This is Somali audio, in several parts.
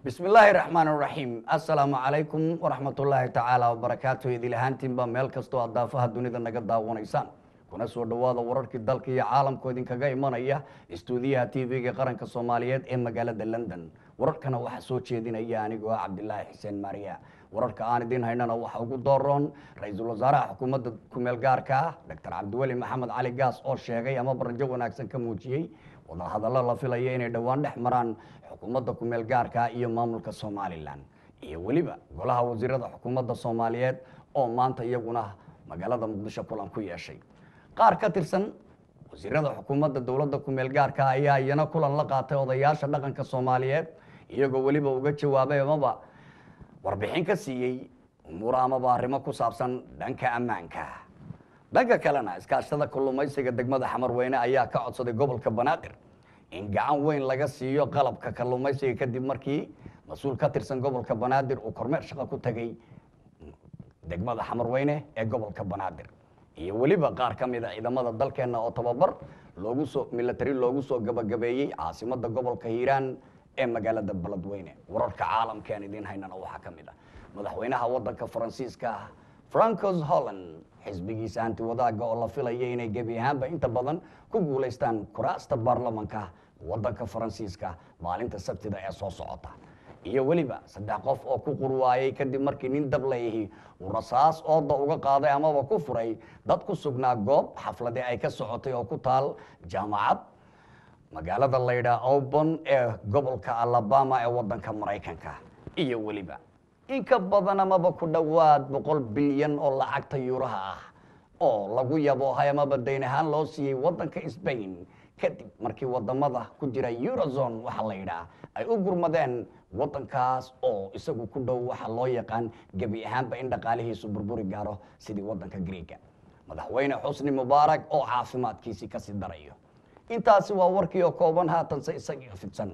bismi illaahi raxmaan raxiim assalaamu calaykum waraxmatullaahi tacaala wabarakaatu idil ahaantiinba meel kastoo aad daafaha dunida naga daawanaysaan kuna soo dhowaada wararkii dalka iyo caalamku idinkaga imanaya istuudiyaha t v-ga qaranka soomaaliyeed ee magaalada london wararkana waxaa soo jeedinaya anigoo ah cabdilaahi xuseen maariya wararka aan idiin haynana waxaa ugu dooroon ra-iisul wasaaraha xukuumadda kumeel gaarka ah doctor cabdiweli maxamed cali gaas oo sheegay ama barajo wanaagsan ka muujiyey wadahadallo la filaya inay dhowaan dhex maraan xukuumadda kumeel gaarka iyo maamulka somalilan iyo weliba golaha wasiirada xukuumadda soomaaliyeed oo maanta iyaguna magaalada muqdisho kulan ku yeeshay qaar ka tirsan wasiirada xukuumadda dowladda kumeel gaarka ayaa iyana kulan la qaatay odayaasha dhaqanka soomaaliyeed iyagoo weliba uga jawaabay amaba warbixin ka siiyey umuura amaba arrimo ku saabsan dhanka ammaanka dhanka kalena iskaashada kalluumaysiga degmada xamarweyne ayaa ka codsaday gobolka banaadir in gacan weyn laga siiyo qalabka kalluumaysiga kadib markii mas-uul ka tirsan gobolka banaadir uu kormeer shaqo ku tegay degmada xamarweyne ee gobolka banaadir iyo weliba qaar ka mid a ciidamada dalkeenna oo tababar loogu soo milatari loogu soo gabagabeeyey caasimada gobolka hiiraan ee magaalada beledweyne wararka caalamka aan idiin haynana waxaa ka mid ah madaxweynaha wadanka faransiiska francos holland xisbigiisa hanti wadaaga oo la filaya inay gebi ahaanba inta badan ku guulaystaan kuraasta baarlamanka wadanka faransiiska maalinta sabtida ee soo socota iyo weliba saddex qof oo ku qurwaayay kadib markii nin dablayahi uu rasaas ooda uga qaaday amaba ku furay dad ku sugnaa goob xaflade ay ka socotay oo ku taal jaamacad magaalada laydhaa obon ee gobolka alabama ee wadanka maraykanka iyo weliba in ka badan amaba ku dhowaad boqol bilyan oo lacagta yuuraha ah oo lagu yaboohay amaba dayn ahaan loo siiyey wadanka sbain kadib markii wadamada ku jira eurozone waxaa la yidhaah ay u gurmadeen wadankaas oo isagu ku dhow waxa loo yaqaan gebi ahaanba in dhaqaalihiisu burburi gaaro sidii wadanka greega madaxweyne xusni mubaarak oo caafimaadkiisii kasii darayo intaasi waa warkii oo kooban haatanse isagii fidsan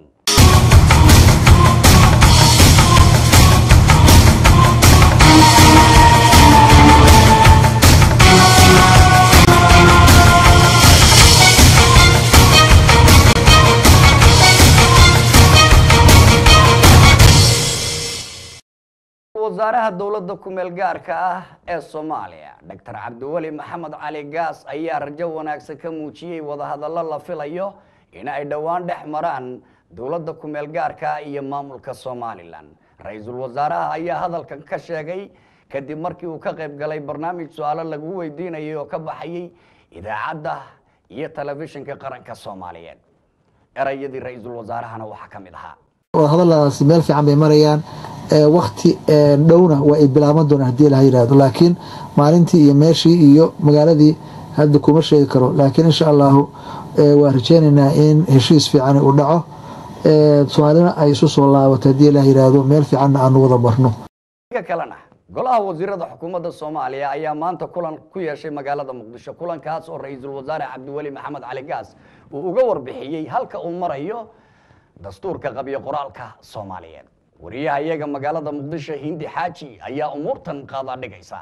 wasaaraha dowladda kumeel gaarka ah ee soomaaliya doctor cabdiweli maxamed cali gaas ayaa rajo wanaagsan ka muujiyey wadahadallo la filayo in ay dhowaan dhex maraan dowladda kumeel gaarka iyo maamulka somalilan ra-iisul wasaaraha ayaa hadalkan ka sheegay kadib markii uu ka qayb galay barnaamij su-aalo lagu weydiinayay oo ka baxayay idaacadda iyo telefishinka qaranka soomaaliyeed erayadii ra-iisul wasaarahana waxaa ka mid ahaa wadahadaladaasi meel fiican bay marayaan wakti dhowna waa ay bilaaban doonaan hadii laha yihahdo laakiin maalintii iyo meeshii iyo magaaladii hadda kuma sheegi karo laakiin insha allahu waa rajeynaynaa in heshiis fiican uu dhaco soomaalina ay isu soo laabato hadii la yihahdo meel fiicanna aanu wada barno kalena golaha wasiirada xukuumadda soomaaliya ayaa maanta kulan ku yeeshay magaalada muqdisho kulankaas oo ra-iisul wasaare cabdiweli maxamed cali gaas uu uga warbixiyey halka uu marayo dastuurka qabyo qoraalka soomaaliyeed wariyaha iyaga magaalada muqdisho hindi xaaji ayaa umuurtan qaadaa dhigaysa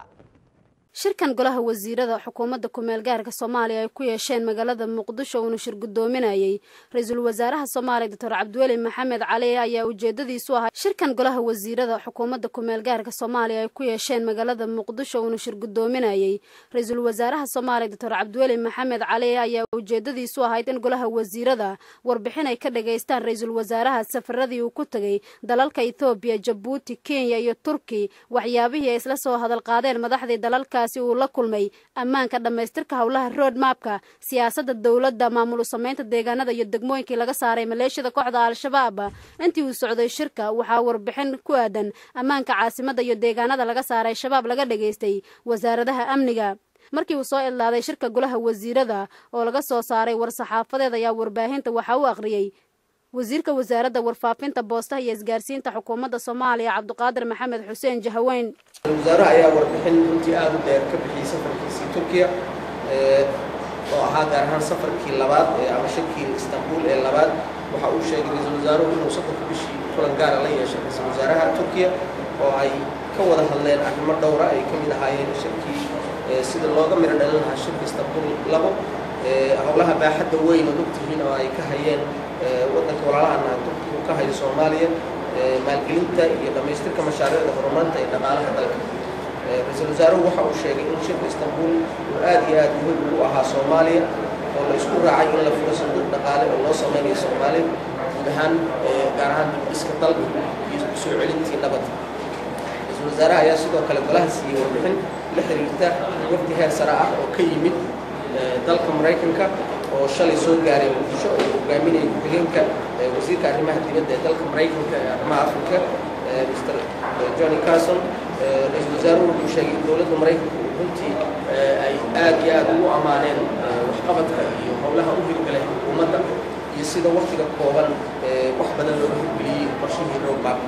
shirkan golaha wasiirada xukuumadda kumeel gaarka soomaaliya ay ku yeesheen magaalada muqdisho uuna shir guddoominayay ra-iisul wasaaraha soomaaliya doctor cabdiweli maxamed cali ayaa ujeedadiisu ahaa shirkan golaha wasiirada xukuumadda kumeel gaarka soomaaliya ay ku yeesheen magaalada muqdisho uuna shir guddoominayay ra-iisul wasaaraha soomaaliya doctor cabdiweli maxamed cali ayaa ujeedadiisu ahayd in golaha wasiirada warbixin ay ka dhageystaan ra-iisul wasaaraha safaradii uu ku tegay dalalka ethoobiya jabuuti kenya iyo turki waxyaabihii ay isla soo hadal qaadeen madaxdii dalalka uu la kulmay ammaanka dhammaystirka howlaha road mapka siyaasadda dowladda maamul samaynta deegaanada iyo degmooyinkii laga saaray maleeshiyada kooxda al-shabaab intii uu socday shirka waxaa warbixin ku aadan ammaanka caasimadda iyo deegaanada laga saaray shabaab laga dhageystay wasaaradaha amniga markii uu soo idlaaday shirka golaha wasiirada oo laga soo saaray war-saxaafadeed ayaa warbaahinta waxaa u aqriyey wasiirka wasaaradda warfaafinta boostaha iyo isgaarsiinta xukuumadda soomaaliya cabdiqaadir maxamed xuseen jahaweyn wasaaraha ayaa warbixin runtii aada u dheer ka bixiyey safarkiisii turkiya oo ahaa gaar ahaan safarkii labaad ama shirkii istanbul ee labaad waxa uu sheegay ra-iisul wasaaruhu inuu soddonka bishii kulan gaara la yeeshay ra-iisul wasaaraha turkiya oo ay ka wada hadleen arrimo dhowra ay ka mid ahaayeen shirkii sida looga midho dhalin lahaa shirka istanbul labo howlaha baaxadda weyn oo ogtihiin oo ay ka hayeen waddanka walaalahana turkigu ka hayo soomaaliya maalgelinta iyo dhammaystirka mashaariicda horumarinta ee dhaqaalaha dalka ra-iisul wasaaruhu waxa uu sheegay in shirka istanbul uu aad iyo aad muhiim ugu ahaa soomaaliya oo la isku raacay in la furo sanduuq dhaqaale oo loo sameynayo soomaaliya guud ahaan gaar ahaan dibdhiska dalka iyo soo celintii nabadda ra-iisul wasaaraha ayaa sidoo kale golaha siiyey warbixin la xiriirta wafdi heer sare ah oo ka yimid dalka maraykanka oo shalay soo gaaray muqdisho oo hogaaminaya ku-xigeenka wasiirka arrimaha dibadda ee dalka maraykanka ee arrimaha afrika mr johnny carson ra-iisul wasaaruhu wuxuu sheegay in dowladda maraykanka uu runtii ay aad iyo aad ugu ammaaneen waxqabadka iyo howlaha u hirgalay xukuumadda iyo sida waktiga kooban wax badan looga hirgeliyey qorshihii roadmap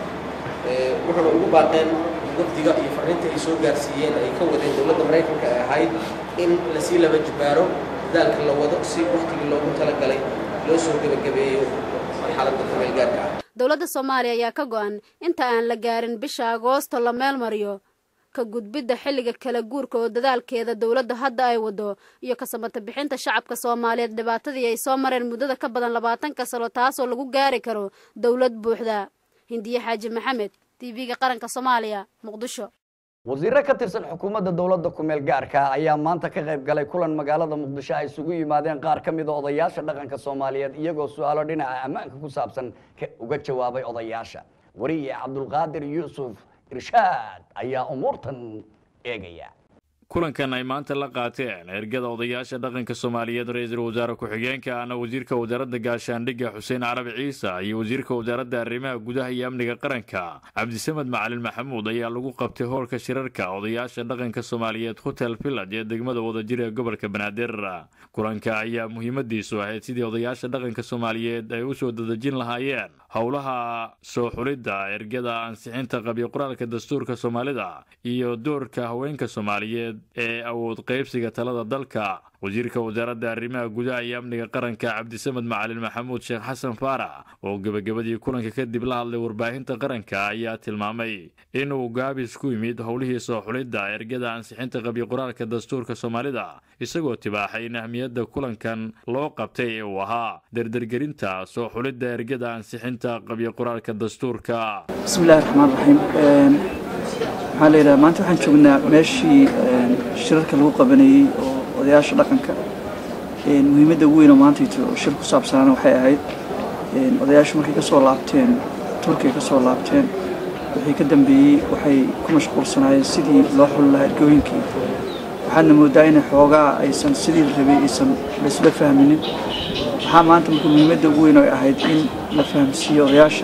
wuxuuna ugu baaqeen wafdiga iyo farriinta ay soo gaarsiiyeen ay ka wadeen dowladda maraykanka ee ahayd in lasii laba jibaaro dadaalka la wado si waktigii loogu talagalay loo soo gebagabeeyo marxaladda kumeelgaarka ah dowladda soomaaliya ayaa ka go-an inta aan la gaarin bisha agoosto la meel mariyo ka gudbidda xilliga kala guurka oo dadaalkeeda dowladda hadda ay wado iyo ka samata bixinta shacabka soomaaliyeed dhibaatadii ay soo mareen muddada ka badan labaatanka sano taasoo lagu gaari karo dowlad buuxda hindiye xaaji maxamed t v-ga qaranka soomaaliya muqdisho wasiiro ka tirsan xukuumadda dowladda ku-meel gaarka ayaa maanta ka qayb galay kulan magaalada muqdisho ay isugu yimaadeen qaar ka mida odayaasha dhaqanka soomaaliyeed iyagoo su-aalo dhinaca ammaanka ku saabsan uga jawaabay odayaasha wariye cabdulqaadir yuusuf irshaad ayaa umuurtan eegaya kulankan ay maanta la qaateen ergada odayaasha dhaqanka soomaaliyeed ra-iisul wasaare ku-xigeenka ana wasiirka wasaaradda gaashaandhigga xuseen carabi ciise iyo wasiirka wasaaradda arrimaha gudaha iyo amniga qaranka cabdisamed macalin maxamuud ayaa lagu qabtay hoolka shirarka odayaasha dhaqanka soomaaliyeed hotel village ee degmada wadajir ee gobolka banaadir kulanka ayaa muhiimadiisu ahayd sidii odayaasha dhaqanka soomaaliyeed ay u soo dadejin lahaayeen howlaha soo xulidda ergada ansixinta qabyo qoraalka dastuurka soomaalida iyo doorka haweenka soomaaliyeed ee awood qaybsiga talada dalka wasiirka wasaaradda arrimaha gudaha iyo amniga qaranka cabdisamed macalin maxamuud sheekh xasan faarax oo gebagabadii kulanka kadib la hadlay warbaahinta qaranka ayaa tilmaamay inuu gaabis ku yimid howlihii soo xulidda ergada ansixinta qabyo qoraalka dastuurka soomaalida isagoo tibaaxay in ahmiyadda kulankan loo qabtay ee uu ahaa derdergerinta soo xulidda ergada ansixinta qabyo qoraalka dastuurka bismillahi raxmaan raxiim maxaa la yidhaha maanta waxaan joognaa meeshii shirarka lagu qabanayey oo odayaasha dhaqanka muhiimadda ugu weyn oo maantayto shir ku saabsanaana waxay ahayd odayaashu markay ka soo laabteen turkiya ka soo laabteen wixii ka dambeeyey waxay ku mashquulsanaayeen sidii loo xuli lahaa ergooyinkii waxaadna moodaa inay xoogaa aysan sidii la rabay aysan laysla fahminin waxaa maanta marka muhiimadda ugu weyn oo ay ahayd in la fahamsiiyo odayaasha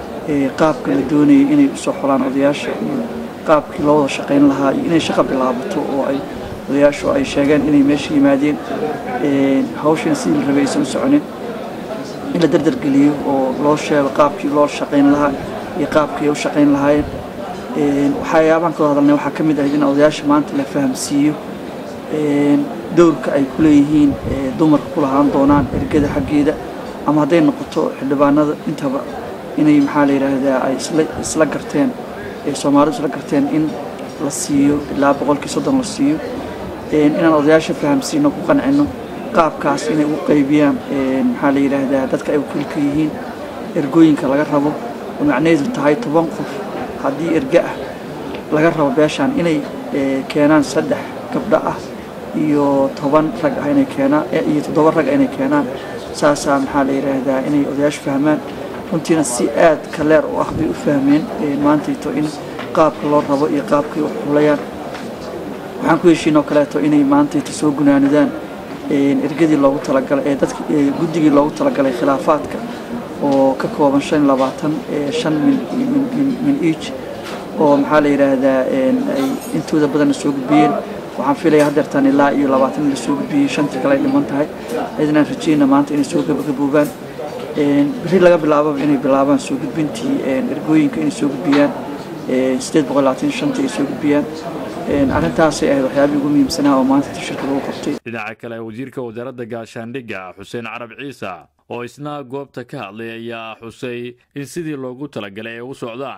qaabka la doonayay inay usoo xolaan odayaasha iyo qaabkii loo wada shaqayn lahaa iyo inay shaqa bilaabato oo ay odayaashu ay sheegeen inay meesha yimaadeen hawshan sidii la rabay aysan u soconin in la dardargeliyo oo loo sheego qaabkii loo shaqayn lahaa iyo qaabkii ay u shaqayn lahaayeen waxyaabahan kaloo hadalnay waxaa ka mid ahayd in odayaasha maanta la fahamsiiyo dowrka ay ku leeyihiin dumarka ku lahaan doonaan ergada xaggeeda ama hadday noqoto xildhibaanada intaba inay maxaa la yidhaahdaa ay isla garteen soomaalidu isla garteen in la siiyo ilaa boqolkii soddon la siiyo inaan odayaasha fahamsiino ku qancino qaabkaas inay u qaybiyaan maxaa la yidhaahdaa dadka ay wakiilka yihiin ergooyinka laga rabo oo macnaheedu tahay toban qof haddii erge ah laga rabo beeshaan inay keenaan saddex gabdho ah iyo toban rag ah inay keenaan iyo toddoba rag ah inay keenaan saasaa maxaa la yidhaahdaa inay odayaashu fahmaan runtiina si aad ka leer u ah bay u fahmeen maantayto in qaabka loo rabo iyo qaabkay wax xulayaan waxaan ku heshiinoo kaleeto inay maantayto soo gunaanadaan ergadii loogu talagalay ee dadki guddigii loogu talagalay khilaafaadka oo ka kooban shan iyo labaatan shan min min each oo maxaa la yidhaahdaa ay intooda badanna soo gudbiyeen waxaan filaya haddeertaan ilaa iyo labaatan in la soo gudbiyey shantii kale ay dhiman tahay cidnaan rajayna maanta inay soo gabagaboobaan beri laga bilaababa inay bilaabaan soo gudbintii ergooyinka inay soo gudbiyaan sideed boqol labaatan shantii ay soo gudbiyaan arrintaasay ahayd waxyaabihii ugu muhiimsanaa oo maanta shirka lagu qabtay dhinaca kale wasiirka wasaaradda gaashaandhigga xuseen carab ciise oo isna goobta ka hadlay ayaa xusay in sidii loogu talagalay ay u socdaan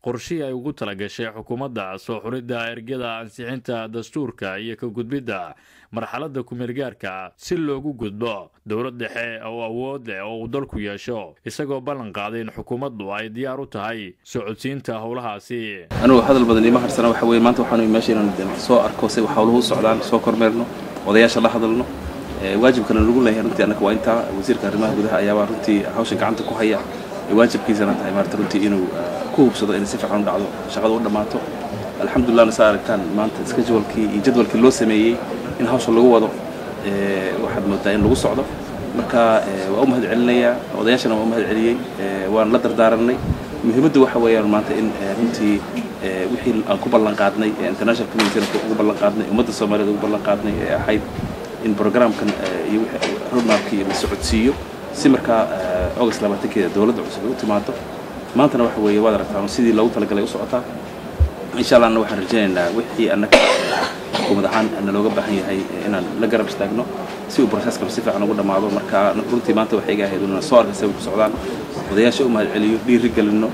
qorshihii ay ugu talagashay xukuumadda soo xuridda ergada ansixinta dastuurka iyo ka gudbidda marxaladda kumeelgaarka si loogu gudbo dowlad dhexe oo awood leh oo uu dalku yeesho isagoo ballan qaaday in xukuumaddu ay diyaar u tahay socodsiinta howlahaasi anugu hadal badan ima harsana waxa weye maanta waxaanu meesha inaan soo arko si howluhu u socdaan soo kormeerno odayaasha la hadalno waajibkana lagu leeyahay runtii annaka waa intaa wasiirka arrimaha gudaha ayaabaa runtii hawsha gacanta ku haya waajibkiisana tahay maarata runtii inuu ku hubsado inay si fiican u dhacdo shaqada u dhammaato alxamdulillahna saa aragtaan maanta schedulekii iyo jadwalkii loo sameeyey in hawsha lagu wado waxaad moodaa in lagu socdo marka waa u mahad celinayaa odayaashana waa u mahad celiyey waan la dardaaranay muhiimaddu waxa weeyaan maanta in runtii wixii aan ku ballan qaadnay international communityna ugu ballan qaadnay ummadda soomaaliyeed ugu ballan qaadnay ee ahayd in programkan iyo roadmapkii la socodsiiyo si markaa august labaatankeeda dowladda cusub ay u timaado maantana waxa weeye waad aragtaa sidii loogu talagalay u socotaa insha allahna waxaan rajaynaynaa wixii annaga xukuumad ahaan nalooga baahan yahay inaan la garab istaagno si uu processkanu si fiican ugu dhammaado marka runtii maanta waxay iga ahayd inaan soo arkay say ku socdaan odayaasha u mahad celiyo dhiiri gelinno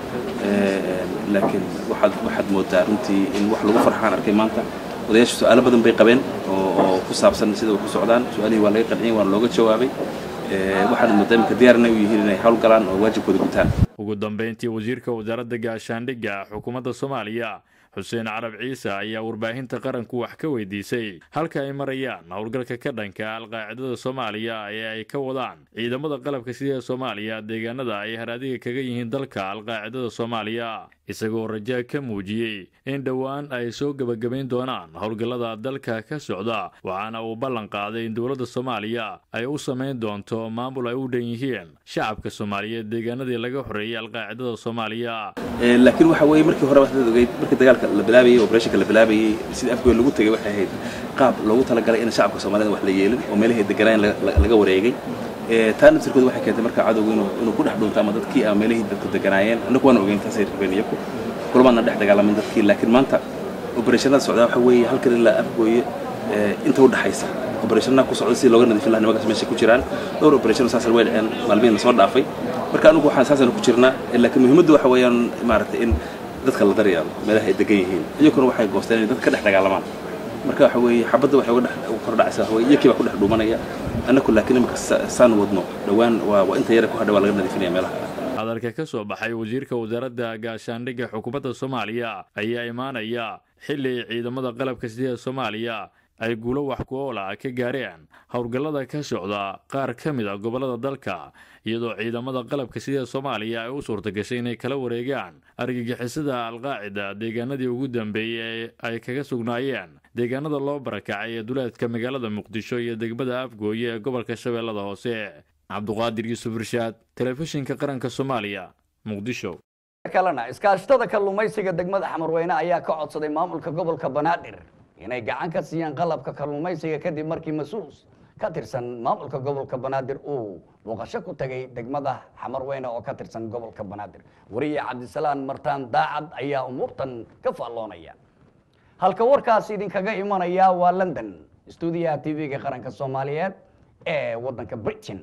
laakiin waxaad waxaad moodaa runtii in wax lagu farxaan arkay maanta odayaasha su-aalo badan bay qabeen oo ku saabsan sida wax ku socdaan su-aalihii waa laga qanciyey waana looga jawaabay waxaad moodaa iminka diyaarna u yihiin inay hawl galaan oo waajibkooda gutaan ugu dambayntii wasiirka wasaaradda gaashaandhigga xukuumadda soomaaliya xuseen carab ciise ayaa warbaahinta qaranku wax ka weydiisay halka ay marayaan howlgalka ka dhanka alqaacidada soomaaliya ee ay ka wadaan ciidamada qalabka sida soomaaliya deegaanada ay haraadiga kaga yihiin dalka alqaacidada soomaaliya isagoo rajaa ka muujiyey in dhowaan ay soo gebagabayn doonaan howlgallada dalka ka socda waxaana uu ballan qaaday in dowladda soomaaliya ay u samayn doonto maamul ay u dhan yihiin shacabka soomaaliyeed deegaanadii laga xoreeyey alqaacidada soomaaliya laakiin waxa weeye markii hore waxaad ogeyd markii dagaalka la bilaabayey operationka la bilaabayey sida afgood lagu tegay waxay ahayd qaab loogu talagalay in shacabka soomaalida wax la yeelin oo meelahay deganaan laga wareegay taa naftirkooda waxay keentay marka cadowgu inuu inuu ku dhex dhuunto ama dadkii ama meelihii dadku deganaayeen annagu waan ogeyn taasay rabeen iyaku kulamaadna dhex dagaalamin dadkii laakiin maanta operationada socdaa waxa weeye halkan ilaa afgooye inta u dhaxaysa operationada ku socda si looga nadiifin lahaa nimankaas meesha ku jiraan dhowr operation saasar way dhaceen maalmihiin la soo dhaafay marka anigu waxaan saasana ku jirnaa laakiin muhiimaddu waxa weeyaan maaragtay in dadka la daryaalo meelaha ay degan yihiin iyaguna waxay goosteen inay dadka ka dhex dagaalamaan marka waxa weeye xabadda waxay uga dhex kordhacaysaa waxa weeye iyakii baa ku dhex dhuumanaya annaku laakiin imika saan wadno dhowaan waa waa inta yara ku hadha waa laga nadiifinaya meelaha hadalka ka soo baxay wasiirka wasaaradda gaashaandhigga xukuumadda soomaaliya ayaa imaanaya xilli ciidamada qalabka sida soomaaliya ay guulo wax ku oola ka gaareen howlgallada ka socda qaar ka mid a gobollada dalka iyadoo ciidamada qalabka sida soomaaliya ay u suurtagashay inay kala wareegaan argagixisada alqaacida deegaanadii ugu dambeeyey ee ay kaga sugnaayeen deegaanada loo barakacay ee duleedka magaalada muqdisho iyo degmada afgooye ee gobolka shabeellada hoose cabduqaadir yuusuf irshaad telefishinka qaranka soomaaliya muqdisho kalena iskaashatada kalluumaysiga degmada xamarweyne ayaa ka codsaday maamulka gobolka banaadir inay gacan ka siiyaan qalabka kalluumaysiga kadib markii mas-uul ka tirsan maamulka gobolka banaadir uu booqasho ku tagay degmada xamarweyne oo ka tirsan gobolka banaadir wariye cabdisalaan martaan daacad ayaa umuurtan ka faalloonaya halka warkaas idinkaga imanaya waa london stuudiyaha t v-ga qaranka soomaaliyeed ee waddanka britain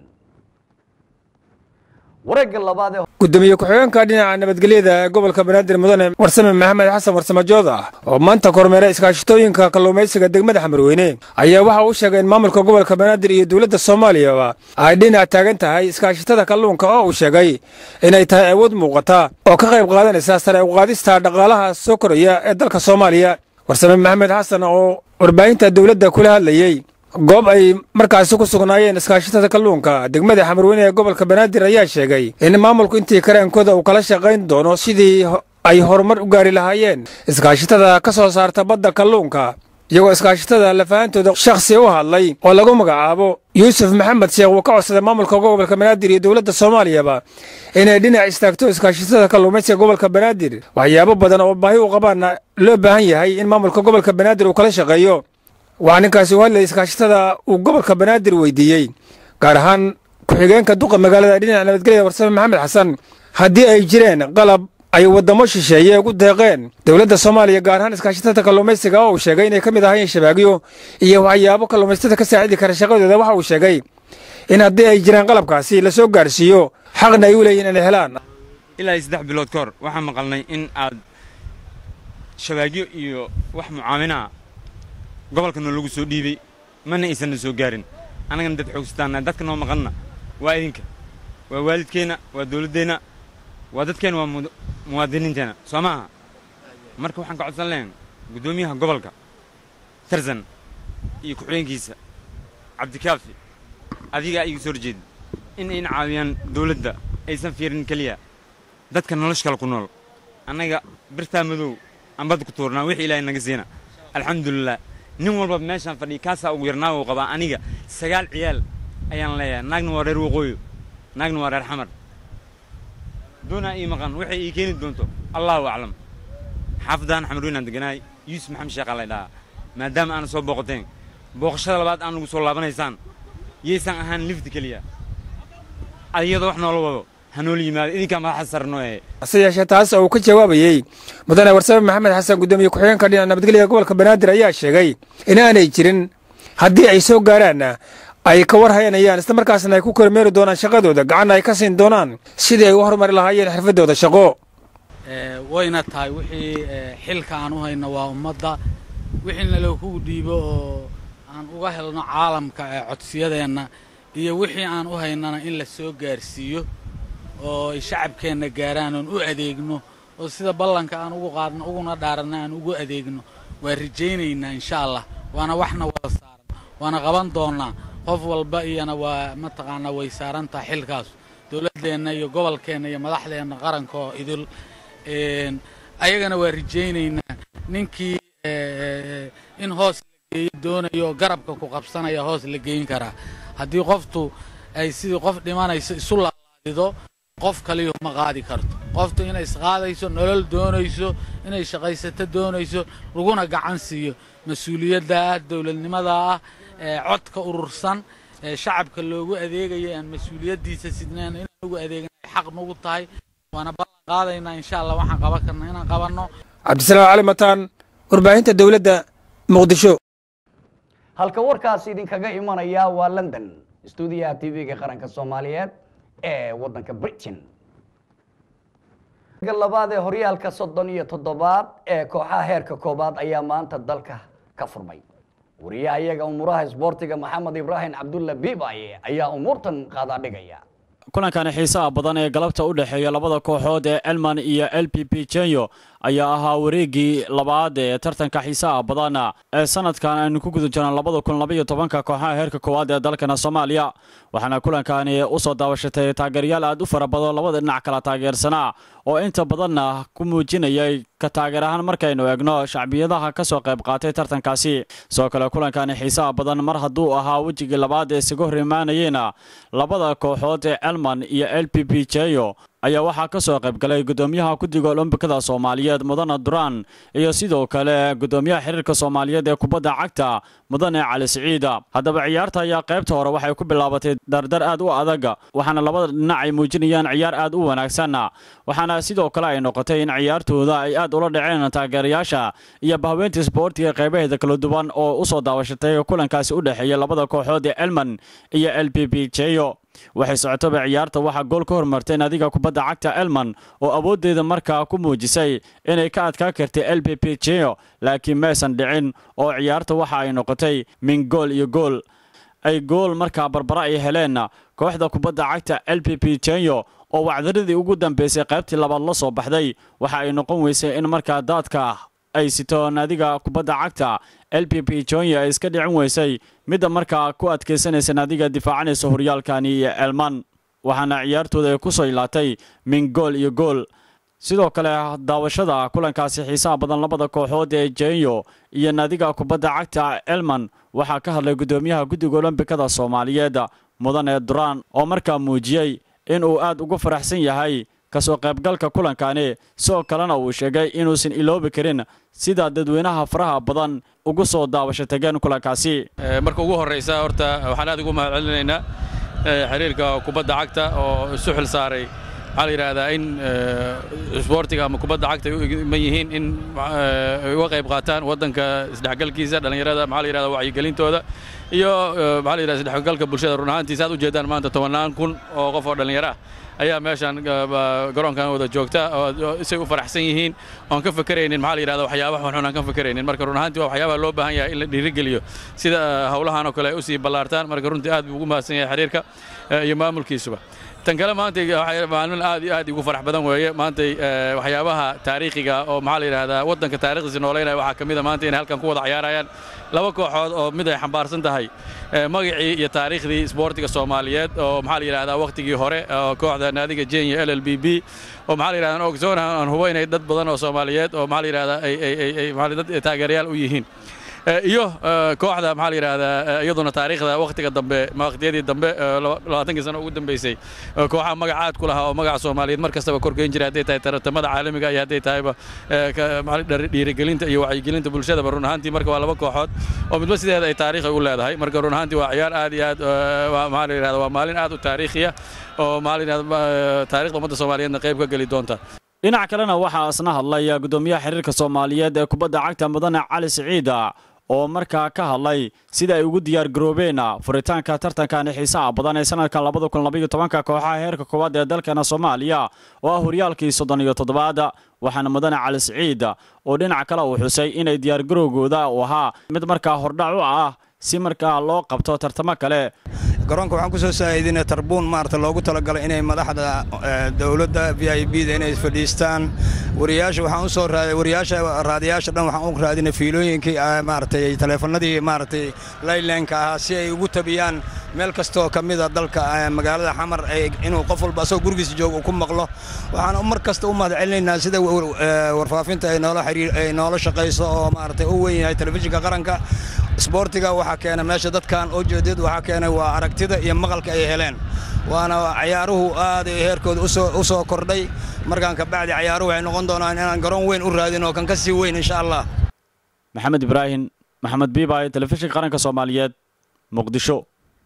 wareegga labaad ee gudoomiye ku-xigeenka dhinaca nabadgelyada ee gobolka banaadir mudane warsame maxamed xasan warsame jood ah oo maanta kormeera iskaashatooyinka kalluumaysiga degmada xamarweyne ayaa waxa uu sheegay in maamulka gobolka banaadir iyo dowladda soomaaliyaba ay dhinac taagan tahay iskaashatada kalluunka oo uu sheegay inay tahay awood muuqata oo ka qayb qaadanaysa sare u qaadista dhaqaalaha soo koraya ee dalka soomaaliya warsame maxamed xasan oo warbaahinta dowladda kula hadlayey goob ay markaasi ku sugnaayeen iskaashatada kalluunka degmada xamarweyne ee gobolka banaadir ayaa sheegay in maamulku intii kareenkooda uu kala shaqayn doono sidii ay horumar u gaari lahaayeen iskaashatada ka soo saarta badda kalluunka iyagoo iskaashatada lafahantooda shakhsi u hadlay oo lagu magacaabo yuusuf maxamed sheekh uu ka codsaday maamulka gobolka banaadir iyo dowladda soomaaliyaba inay dhinac istaagto iskaashatada kalluumaysiga gobolka banaadir waxyaabo badan oo baahi u qabaana loo baahan yahay in maamulka gobolka banaadir uu kala shaqeeyo waxaa ninkaasi u hadlayay iskaashatada uu gobolka banaadir weydiiyey gaar ahaan ku-xigeenka duqa magaalada dhinaca nabadgelyada warsame maxamed xasan haddii ay jireen qalab ay waddamo shisheeye ugu deeqeen dowladda soomaaliya gaar ahaan iskaashatada kalluumaysiga oo uu sheegay inay ka mid ahaayeen shabaagyo iyo waxyaabo kalluumaysatada ka saacidi kara shaqadooda waxa uu sheegay in haddii ay jiraan qalabkaasi la soo gaarsiiyo xaqna ay u leeyihin inay helaan ilaa saddex bilood ka hor waxaan maqalnay in aad shabaagyo iyo wax mucaamina gobolkana lagu soo dhiibay mana aysanna soo gaarin annagana dad xoogsataan dadka noo maqanna waa idinka waa waalidkeenna waa dowladdeenna waa dadkeenna waa muwaadiniinteenna soo maaha marka waxaan ka codsan lahayn guddoomiyaha gobolka tarzan iyo ku-xigeenkiisa cabdikaafi adigaa iga soo horjeeda in ayna caawiyaan dowladda aysan fiirin keliya dadka nolosha kale ku nool annaga birtaa madow aan badda ku tuurnaa wixii ilaahay naga siina alxamdulilah nin walba meeshaan fadhiya kaasaa ugu yarnaa uu qabaa aniga sagaal ciyaal ayaan leeyahay naagna waa reer waqooyo naagna waa reer xamar doonaa ii maqan waxay ii keeni doonto allahu aclam xaafadaan xamarweynaan deganaay yuusuf maxamed sheekhaa lay dhahaa maadaama aana soo booqateen booqashada labaad aan nagu soo laabanaysaan yaysan ahaan lifti keliya iyadoo wax noola wado hanoola yimaado idinkaa madaxa sarno ee hase yeeshee taas oo uu ka jawaabayey mudane warsame maxamed xasan guddoomiye ku-xigeenka dhinaca nabadgelya gobolka banaadir ayaa sheegay inaanay jirin haddii ay soo gaaraanna ay ka war hayanayaan isla markaasna ay ku kormeeri doonaan shaqadooda gacanna ay ka siin doonaan sidii ay u horumari lahaayeen xirfaddooda shaqo wayna tahay wixii xilka aan u hayno waa ummadda wixiina lagu dhiibo oo aan uga helno caalamka ee codsiyadeenna iyo wixii aan u haynana in la soo gaarsiiyo oo ay shacabkeenna gaaraan oon u adeegno oo sida ballanka aan ugu qaadno uguna dhaaranna aan ugu adeegno waa rajaynaynaa insha allah waana waxna wada saaran waana qaban doonnaa qof walba iyana waa mataqaanaa way saaran tahay xilkaas dowladdeenna iyo gobolkeenna iyo madaxdeenna qaranka oo idil ayagana waa rajaynaynaa ninkii in hoos la geeyo doonayo oo garabka ku qabsanaya hoos la geyn karaa haddii qoftu ay sidii qof dhimanayso isu laalaadido qof kaliyu ma qaadi karto qoftu inay isqaadayso nolol doonayso inay shaqaysato doonayso laguna gacan siiyo mas-uuliyadda ah dowladnimada ah ee codka urursan ee shacabka loogu adeegaya aan mas-uuliyaddiisa sidneen inaan ugu adeegna ay xaq nugu tahay waana ballan qaadaynaa insha allah waxaan qaban karna inaan qabanno cabdisalaam cali mataan warbaahinta dowladda muqdisho halka warkaasi idinkaga imanaya waa london stuudiyaha t v-ga qaranka soomaaliyeed ee waddanka britain labaad ee horyaalka soddon iyo toddobaad ee kooxaha heerka koobaad ayaa maanta dalka ka furmay wariyaha iyaga umuuraha isboortiga maxamed ibraahim cabdulla bibaye ayaa umuurtan qaadaa dhigaya kulankani xiisaha badan ee galabta u dhexeeya labada kooxood ee elman iyo l p p jenyo ayaa ahaa wareegii labaad ee tartanka xiisaha badan ee sanadkan aynu ku guda jirno labada kun labaiyo tobanka kooxaha heerka koowaad ee dalkana soomaaliya waxaana kulankani u soo daawashatay taageerayaal aad u fara badan labada dhinac kala taageersanaa oo inta badanna ku muujinayay ka taageer ahaan markaynu eegno shacbiyadaha ka soo qayb qaatay tartankaasi sidoo kale kulankani xiisaha badan mar hadduu ahaa wejigii labaad ee isaga hor imaanayeyna labada kooxood ee elman iyo l p p jeyo ayaa waxaa ka soo qayb galay guddoomiyaha guddiga olombikada soomaaliyeed mudane duraan iyo sidoo kale guddoomiyaha xiriirka soomaaliyeed ee kubadda cagta mudane cali siciida haddaba ciyaarta ayaa qaybta hore waxay ku bilaabatay dardar aad u adag waxaana labada dhinac ay muujinayaan ciyaar aad u wanaagsan waxaana sidoo kale ay noqotay in ciyaartooda ay aad ula dhaceen taageerayaasha iyo bahweynta isboortiga qaybaheeda kala duwan oo u soo daawashatay kulankaasi u dhexeeya labada kooxood ee elman iyo l p p jeyo waxay socotaba ciyaarta waxaa gool ka hormartay naadiga kubadda cagta elman oo awooddeeda markaa ku muujisay inay ka adkaa kartay l p p jeo laakiin maysan dhicin oo ciyaarta waxa ay noqotay min gool iyo gool ay gool markaa barbara ay heleen kooxda kubadda cagta l p p jenyo oo wacdaradii ugu dambeysay qaybtii labaad la soo baxday waxa ay noqon weysay in markaa daadka ay sito naadiga kubadda cagta l p p jonya ay iska dhicin weysay midda markaa ku adkaysanaysa naadiga difaacanaysa horyaalkani iyo elman waxaana ciyaartooda ay ku soo ilaatay min gool iyo gool sidoo kale daawashada kulankaasi xiisaha badan labada kooxood ee jenyo iyo naadiga kubadda cagta elman waxaa ka hadlay guddoomiyaha guddiga olombikada soomaaliyeed mudane duraan oo markaa muujiyey in uu aad ugu faraxsan yahay kasoo qaybgalka kulankani sidoo kalena uu sheegay inuusan iloobi karin sida dadweynaha faraha badan ugu soo daawasho tageen kulankaasi marka ugu horraysa horta waxaan aad ugu mahadcelinaynaa xiriirka kubadda cagta oo isu xil saaray waxaa la yidhaahdaa in isboortiga ama kubadda cagta ay u iman yihiin in ay uga qayb qaataan waddanka isdhexgalkiisa dhallinyarada maxaa la yidhahdaa wacyigelintooda iyo maxaa la yidhahdaa isdhexgalka bulshada run ahaantiisa aad u jeedaan maanta tobannaan kun oo qof oo dhallinyaro ah ayaa meeshaan garoonkan wada joogta oo isay u faraxsan yihiin oon ka fakeraynin maxaa la yidhahda waxyaabaha xunxun aan ka fakeraynin marka run ahaantii waa waxyaabaha loo baahan yahay in la dhiirigeliyo sida howlahan oo kale ay u sii ballaartaan marka runtii aad buu ugu mahadsan yahay xiriirka iyo maamulkiisuba tan kale maanta maalmin aad iyo aad ugu farax badan weeye maantay waxyaabaha taariikhiga oo maxaa la yidhahdaa waddanka taariikhdiisa noolaynaya waxaa ka mid a maanta inay halkan ku wada ciyaarayaan laba kooxood oo mid ay xambaarsan tahay magacii iyo taariikhdii isboortiga soomaaliyeed oo maxaa la yidhahdaa wakhtigii hore oo kooxda naadiga jenya l l b b oo maxaa la yidhahdaa ogsoon aan hubo inay dad badan oo soomaaliyeed oo maxaa la yidhahdaa ay ay ay dad taageerayaal u yihiin iyo kooxda maxaa la yidhahdaa iyaduna taariikhda wakhtiga dambe waqtiyadii dambe labaatankii sano ugu dambeysay kooxaha magacaad ku lahaa oo magaca soomaaliyeed mar kastaba korgeyn jiray hadday tahay tartamada caalamiga iyo hadday tahayba dhiirigelinta iyo wacyigelinta bulshadaba run ahaantii marka waa laba kooxood oo midba sideeda ay taariikhi u leedahay marka run ahaantii waa ciyaar aad iyo aad maxaa la yidhahdaa waa maalin aad u taariikhiya oo maxaa la yidhahdaa taariikhda ummadda soomaaliyeedna qayb ka geli doonta dhinac kalena waxaa isna hadlay gudoomiyaha xiriirka soomaaliyeed ee kubadda cagta mudane cali siciida oo markaa ka hadlay sida ay ugu diyaar garoobeen furitaanka tartankan xiisaha badan ee sanadkan labada kun labaiyo tobanka kooxaha heerka koowaad ee dalkeena soomaaliya oo ah horyaalkii soddon iyo toddobaad waxaana mudane cali siciid oo dhinac kale uu xusay inay diyaargarowgooda uu ahaa mid markaa hordhac u ah si markaa loo qabto tartamo kale garoonka waxaan ku soo saa'idinay tarbuun maarata loogu talagalay inay madaxda dowladda v i b da inay fadhiistaan wariyaasha waxaan u soo raaday wariyaasha raadiyaasha dhan waxaan u raadinay fiilooyinkii maaragtay taleefannadii maaragtay laylanka ahaa si ay ugu tabiyaan meel kastoo ka mida dalka magaalada xamar inuu qof walba asagoo gurigiisa jooga uu ku maqlo waxaan mar kasta u mahadcelinaynaa sida warfaafinta ay noola xiriir ay noola shaqayso oo maaragtay u weyn yahay telefishinka qaranka isboortiga waxaa keena meesha dadkan oo jeedad waxaa keenay waa aragtida iyo maqalka ay heleen waana cayaaruhu aad ay heerkooda u soo kordhay markaan ka bacdi cayaaruhu waxay noqon doonaan inaan garoon weyn u raadin oo kan ka sii weyn insha allah maxamed ibraahim maxamed biibay telefishinka qaranka soomaaliyeed muqdisho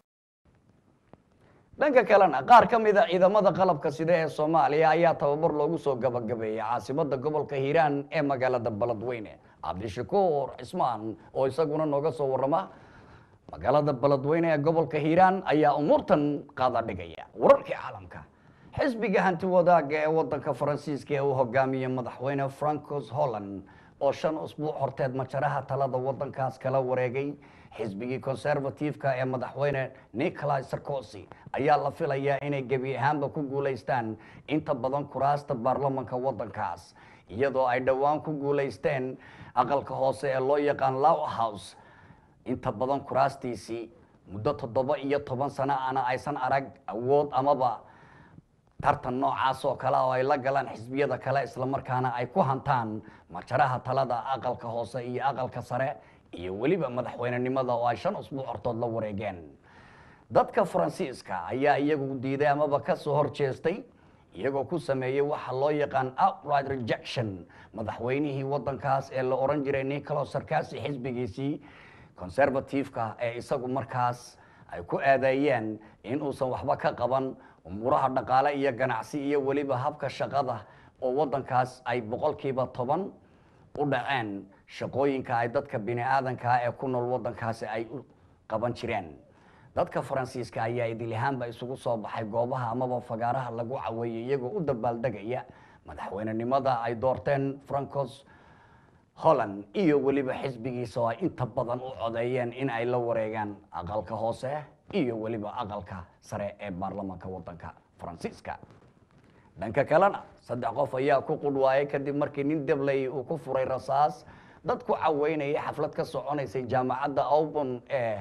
dhanka kalena qaar ka mid a ciidamada qalabka sida ee soomaaliya ayaa tababar loogu soo gabagabeeyey caasimada gobolka hiiraan ee magaalada baladweyne cabdishakuur cismaan oo isaguna nooga soo warrama magaalada baladweyne ee gobolka hiiraan ayaa umuurtan qaada dhigaya wararkii caalamka xisbiga hanti wadaaga ee wadanka faransiiska ee uu hogaamiyey madaxweyne francos holland oo shan usbuuc horteed majaraha talada wadankaas kala wareegay xisbigii conservative-ka ee madaxweyne nicolai sarkozy ayaa la filayaa inay gebi ahaanba ku guulaystaan inta badan kuraasta baarlamanka wadankaas iyadoo ay dhowaan ku guulaysteen aqalka hoose ee loo yaqaan low house inta badan kuraastiisii muddo toddoba iyo toban sano ana aysan arag awood amaba tartan noocaas oo kale oo ay la galaan xisbiyada kale islamarkaana ay ku hantaan majaraha talada aqalka hoose iyo aqalka sare iyo weliba madaxweynenimada oo ay shan usbuuc hortood la wareegeen dadka faransiiska ayaa iyagu diiday amaba ka soo horjeestay iyagoo ku sameeyey waxa loo yaqaan outright rejection madaxweynihii wadankaas ee la oran jiray nicolas sarkasi xisbigiisii conservative-ka ee isagu markaas ay ku aadeeyeen in uusan waxba ka qaban umuuraha dhaqaale iyo ganacsi iyo weliba habka shaqada oo wadankaas ay boqolkiiba toban u dhaceen shaqooyinka ay dadka bini aadankaa ee ku nool wadankaasi ay u qaban jireen dadka faransiiska ayaa idilihaanba isugu soo baxay goobaha amaba fagaaraha lagu caweeyey iyagoo u dabaaldegaya madaxweynenimada ay doorteen francos holland iyo weliba xisbigiisa oo ay inta badan u codeeyeen in ay la wareegaan aqalka hoose iyo weliba aqalka sare ee baarlamanka wadanka faransiiska dhanka kalena saddex qof ayaa ku qudhwaayay kadib markii nin debley uu ku furay rasaas dad ku caweynayay xaflad ka soconaysay jaamacadda aubon ee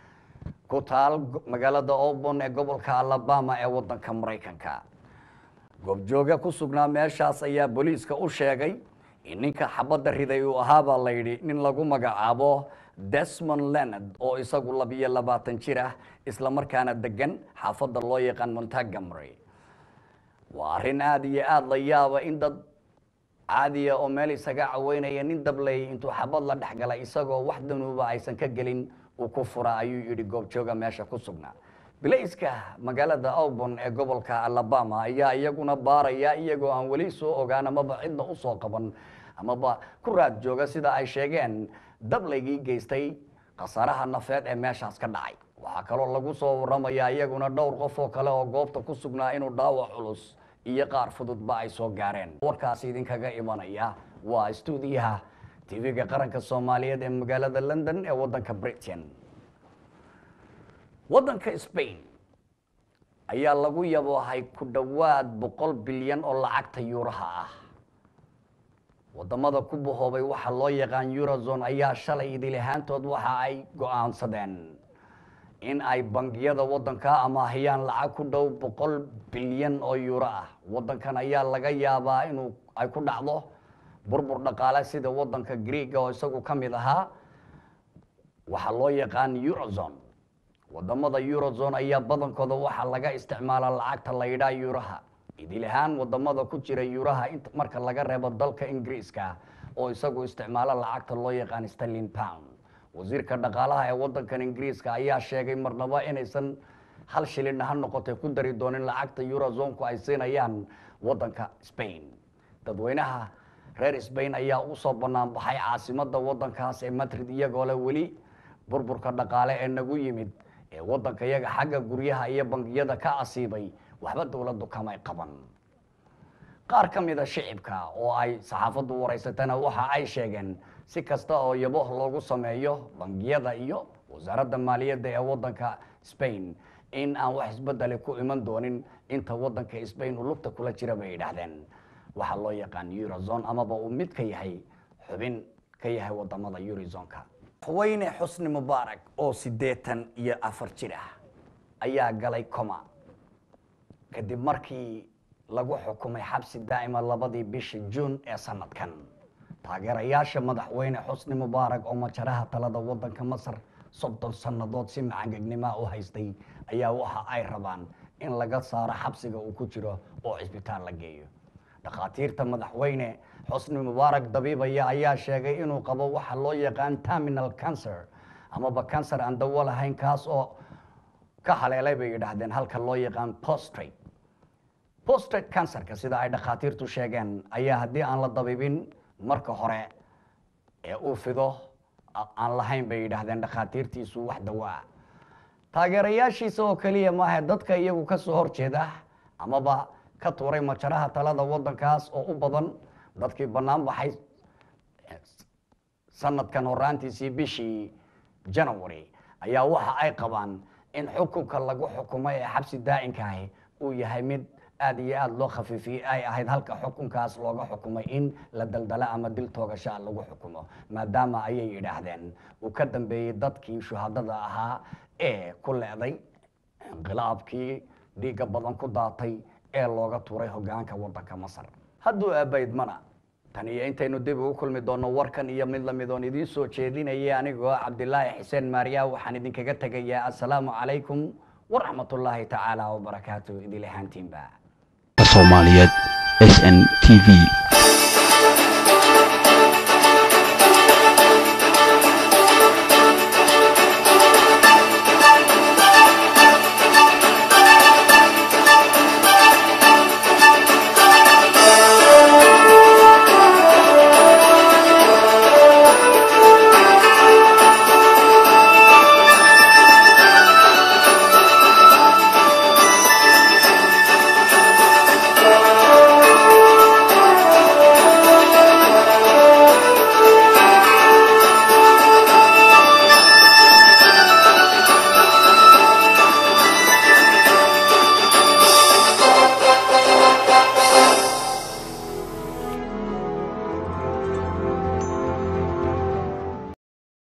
ku taal magaalada aubon ee gobolka alabama ee wadanka maraykanka goobjooga ku sugnaa meeshaas ayaa booliiska u sheegay in ninka xabadda riday uu ahaabaa la yidhi nin lagu magacaabo desmond lenard oo isagu labiyo labaatan jir ah islamarkaana degan xaafadda loo yaqaan montgomery waa arrin aada iyo aada la yaaba in dad caadiya oo meel isaga caweynaya nin dabley intuu xabad la dhex galay isagoo wax danuuba aysan ka gelin uu ku fura ayuu yidhi goobjooga meesha ku sugnaa bilayska magaalada aubon ee gobolka alabama ayaa iyaguna baaraya iyagoo aan weli soo ogaan amaba cidna usoo qaban amaba ku raad jooga sida ay sheegeen dablaygii geystay khasaaraha nafeed ee meeshaas ka dhacay waxaa kaloo lagu soo waramayaa iyaguna dhowr qof oo kale oo goobta ku sugnaa inuu dhaawac culus iyo qaar fududba ay soo gaareen warkaasi idinkaga imanaya waa stuudiyaha tv-ga qaranka soomaaliyeed ee magaalada london ee waddanka britain waddanka spain ayaa lagu yaboohay ku dhowaad boqol bilyan oo lacagta yuuraha ah wadamada ku bahoobay waxa loo yaqaan eurozone ayaa shalay idil ahaantood waxa ay go-aansadeen in ay bangiyada waddanka amaahiyaan lacag ku dhow boqol bilyan oo yuuro ah waddankan ayaa laga yaabaa inuu ay ku dhacdo burbur dhaqaale sida waddanka greega oo isagu ka mid ahaa waxaa loo yaqaan eurozone wadamada eurozone ayaa badankooda waxaa laga isticmaalaa lacagta la yidhaa yuuraha idil ahaan wadamada ku jira yuuraha int marka laga reebo dalka ingiriiska oo isagu isticmaalo lacagta loo yaqaan sterling pound wasiirka dhaqaalaha ee wadankan ingiriiska ayaa sheegay marnaba inaysan hal shilin ha noqotay ku dari doonin lacagta eurozonku ay siinayaan wadanka spain dadweynaha reer spain ayaa usoo banaan baxay caasimada wadankaas ee madrid iyagoo le weli burburka dhaqaale ee nagu yimid ee wadanka iyaga xagga guryaha iyo bangiyada ka asiibay waxba dowladdu kamay qaban qaar ka mida shicibka oo ay saxaafaddu waraysatana waxa ay sheegeen si kasta oo yaboh loogu sameeyo bangiyada iyo wasaaradda maaliyadda ee wadanka spain in aan wax isbedeli ku iman doonin inta wadanka spain uu lugta kula jira bay yidhaahdeen waxaa loo yaqaan eurozone amaba uu mid ka yahay xubin ka yahay wadamada eurozonka haweyne xusni mubaarak oo siddeetan iyo afar jir ah ayaa galay coma kadib markii lagu xukumay xabsi daa'ima labadii bishii juun ee sanadkan taageerayaasha madaxweyne xusni mubaarak oo majaraha talada wadanka masar soddon sannadood si macangegnima u haystay ayaa waxa ay rabaan in laga saaro xabsiga uu ku jiro oo cisbitaal la geeyo dhakhaatiirta madaxweyne xusni mubaarak dabiibaya ayaa sheegay inuu qabo waxa loo yaqaan terminal cancer amaba cancer aan dawo lahayn kaas oo ka haleelay bay yidhaahdeen halka loo yaqaan postrate postrate cancerka sida ay dhakhaatiirtu sheegeen ayaa haddii aan la dabiibin marka hore ee uu fido aan lahayn bay yidhaahdeen dhakhaatiirtiisu wax dawo ah taageerayaashiisa oo keliya maaha dadka iyagu ka soo horjeeda amaba ka tuuray majaraha talada wadankaas oo u badan dadkii bannaan baxay sanadkan horaantiisii bishii january ayaa waxa ay qabaan in xukunka lagu xukumay ee xabsi daa'inkahi uu yahay mid aada iyo aada loo khafiifiyey ay ahayd halka xukunkaas looga xukumay in la daldala ama dil toogashaa lagu xukumo maadaama ayay yidhaahdeen uu ka dambeeyey dadkii shuhadada ahaa ee ku leeday inqilaabkii dhiigga badan ku daatay ee looga tuuray hogaanka wadanka masar hadduu aabaydmana tan iyo intaynu dib ugu kulmi doonno warkan iyo mid lamid oon idiin soo jeedinaya anigoo cabdilaahi xuseen maariya waxaan idinkaga tegayaa assalaamu calaykum waraxmatullaahi tacaala wabarakaatu idil ahaantiinba soomaaliyeed s n t v